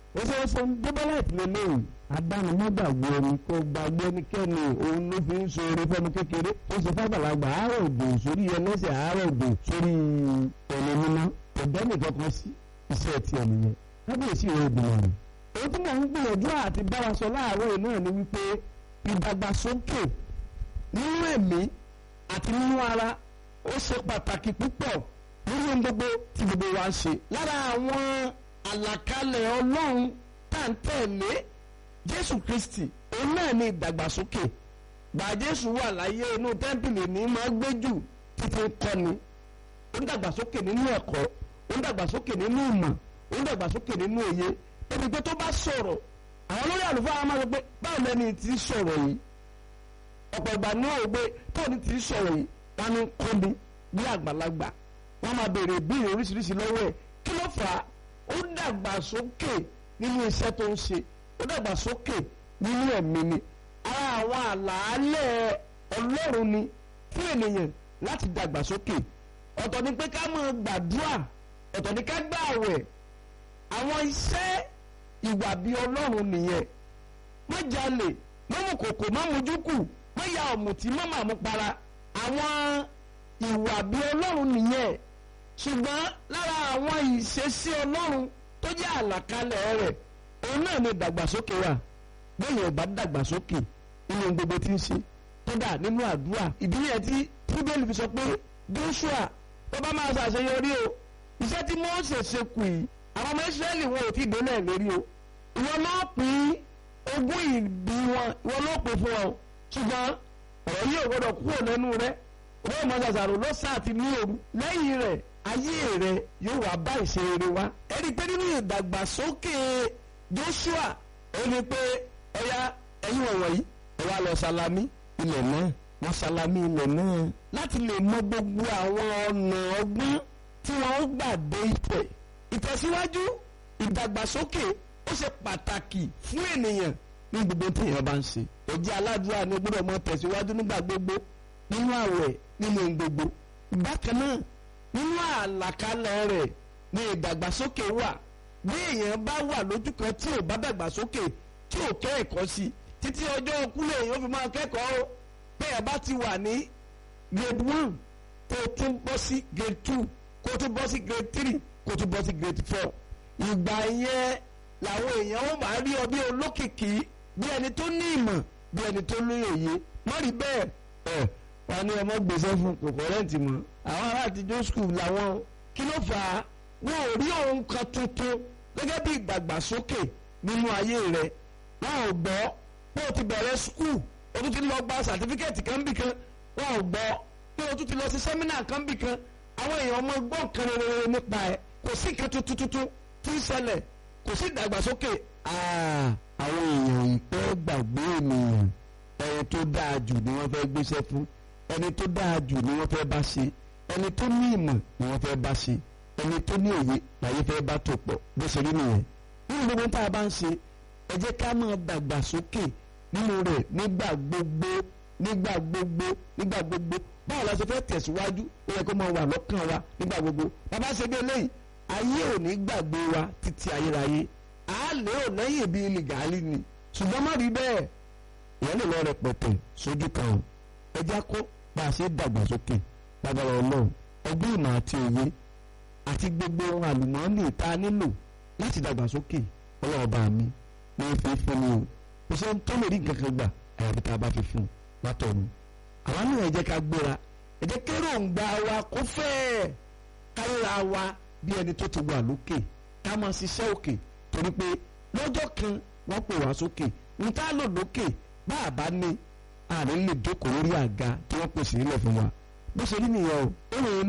ó ṣe é ṣe ń débọ́lá ìpínlẹ̀ lóyún adánimọ́gbàgbé ẹni kó gbàgbé ẹnikẹ́ni òun ló fi ń so eré fẹ́mi kékeré ó ṣe fàgbàlagbà àárọ̀ òdò sórí ẹlẹ́sẹ̀ àárọ̀ òdò sórí ẹ̀rọ mímọ́ ọ̀dọ́ nìkan kan sí iṣẹ́ ti ẹ̀nìyẹn kábíyèsí rẹ̀ ìgbìmọ̀ rẹ̀. èyí tí mò ń gbìyànjú àti bá wa sọ láàárọ̀ náà ni wípé ìdàgbàsókè nínú ẹ̀mí àti nínú ara ó ṣe pàtàkì púpọ̀ nínú gbogbo tí gbogbo wa ń ṣe. lára àwọn àlàkalẹ̀ ọlọ́run tá à ń tẹ̀lé jésù kristi òun náà ní ìdàgbàsókè gbà jésù wà láyé inú tẹ́ḿpìlì ní máa gbé jù títí kọ́ni ó ń dàgbàsókè nínú ẹ̀kọ́ ó ń dàgbàsókè nínú ìmọ̀ ó ń dàgbàsókè nínú òye ebi pé tó bá sọ̀rọ̀ àwọn olórí àlùfáà máa sọ pé báwo lẹni tí sọ̀rọ̀ yìí ọ̀pọ̀ ìgbà ní òwe pé tó ní tí sọ̀rọ̀ yìí wọn ní kọ́ni bí àgbàlagbà wọn máa béèrè ìbéèrè oríṣiríṣi lọ́wọ́ ẹ̀ kí ló fà á ó dàgbàsókè nínú iṣẹ́ tó ń ṣe ó dàgbàsókè nínú ẹ̀mí ni ara àwọn àlàálẹ̀ ọlọ́run ni fún ènìyàn láti dàgbàsókè ọ̀tọ̀ ni pé ká máa gbàdúrà ọ̀tọ̀ ni ká gbààwẹ̀ àwọn iṣẹ́ ìwà bíi ọlọ́run nìyẹn má jalè má mu kòkò má mu júkù má ya ọ̀mùtí má mà mú para àwọn ìwà bíi ọlọ́run nìyẹn ṣùgbọ́n lára àwọn ìṣesí ọlọ́run tó jẹ́ àlàkalẹ̀ rẹ̀ òun náà ni ìdàgbàsókè wà bẹ́ẹ̀ ò bá dàgbàsókè nínú gbogbo tí ń ṣe tó dà nínú àdúrà ìdí yẹn tí bíbélì fi sọ pé Joshua tó bá máa ṣàṣeyọrí o iṣẹ́ tí Mósè ṣe kù yìí àwọn ọmọ Ísírẹ́lì wọn ò tí ì délẹ̀ lérí o ìwọ náà pín ogún ìbí wọn ìwọ náà pín fún ọ ṣùgbọ́n ọ̀rọ̀ yìí ò gbọ́dọ̀ kúrò lẹ́nu rẹ owó ìmọ̀ ṣàṣàrò ló sá àti ní òru lẹ́yìn rẹ̀ ayé rẹ yóò wá bá ìṣeré wa ẹ rí i pé nínú ìdàgbàsókè Joshua ó ní pé ọ̀ya ẹ̀yin wọ̀nyí ẹ wá lọ salami ilẹ̀ náà wọ́n salami ilẹ̀ náà láti lè mọ gbogbo àwọn ọ̀nà ọgbọ́n tí wọ́n gbà dé ibẹ̀ ìtẹ̀síwájú ìdàgbàsókè ó ṣe pàtàkì fún ènìyàn ní gbogbo tí èèyàn bá ń ṣe ẹ̀jẹ̀ aládùúrà ni gbọ́dọ̀ mọ tẹ̀síwájú nígbà gbogbo nínú àwẹ̀ nínú gbogbo bákan náà nínú àlàkalẹ̀ rẹ̀ ní ìdàgbàsókè wà bí èèyàn bá wà lójú kan tí ò bá dàgbàsókè tí ò kẹ́ ẹ̀kọ́ sí títí ọjọ́ kúlẹ̀ èèyàn fi máa kẹ́kọ̀ọ́ o bẹ́ẹ̀ bá ti wà ní grade one kó o tún bọ́ sí grade two kó o tún bọ́ sí grade three kó o tún bọ́ sí grade four ìgbà yẹn làwọn èèyàn ó máa rí ọ bí olókìkí bí ẹni tó ní ìmọ̀ bí ẹni tó ní òye má rí bẹ́ẹ̀ ẹ̀ wà ní ọmọ gbèsè fún kòkó rẹ́ǹtì mọ́ àwọn ará àtijọ́ skul làwọn kí ló fà á wọn ò rí ohun kan tuntun gẹ́gẹ́ bí ìdàgbàsókè nínú ayé rẹ̀ wọn ò gbọ́ pé o ti bẹ̀rẹ̀ skul o tún ti lọ gba sàtífíkẹ́ẹ̀tì kan bì kan wọn ò gbọ́ pé o tún ti lọ sí sẹ́mínà kan bì kan àwọn èèyàn ọmọ gbọ́n kan rere nípa ẹ̀ kò sí nǹkan tuntun tuntun tí ń ṣẹlẹ̀ kò sí ìdàgbàsókè. àwọn èèyàn ìpẹ́ gbàgbé ènìyàn ẹni tó dáa jù ni wọ́n fẹ́ gbéṣẹ́ fún ẹni tó dáa jù ni wọ́n fẹ́ bá ṣe ẹni tó ní ìmọ̀ ni wọ́n fẹ́ bá ṣe ẹni tó ní òye láyé fẹ́ bá tó pọ̀ bó ṣe rí nìyẹn. nínú gbogbo tá a bá ń ṣe ẹ jẹ́ ká máa dàgbàsókè nínú rẹ̀ nígbà gbogbo nígbà gbogbo nígbà gbogbo báwo la ṣe fẹ́ tẹ̀síwájú ó yẹ kó máa wà lọ́kàn wa nígbà gbogbo bàbá ṣe dé lẹ́yìn ayé ò ní gbàgbé wa títí ayérayé a lè ò lẹ́yìn bíi lìgàálì ni ṣùgbọ́n má rí bẹ́ẹ̀ ìyẹn lè lọ rẹpẹtẹ sójú kan ẹ jẹ́ kó bá a ṣe dàgbàsókè lágbára ọlọ́run ọgbọ́n ìmọ̀ àti òye àti gbogbo ohun àlùmọ́ọ́nì tá a nílò láti dàgbàsókè ọlọ́ọ̀bá mi ní fi fún mi o kò sẹ́ni tó lè rí nǹkan kan gbà àyàfi tá a bá fi fún un látọ̀run àwa náà ẹ jẹ́ ká gbéra ẹ jẹ́ kéròǹgbà wa kó fẹ́ẹ̀ káríra wa bí ẹni tó ti wà lókè ká máa ṣiṣẹ́ òkè torí pé lọ́jọ́ kan wọ́n pè wá sókè ń tá lò lókè bá a bá ní àárín lè jókòó lórí àga tí wọ́n pèsè nílẹ̀ fún wa bó ṣe rí nìyẹn o ó rìn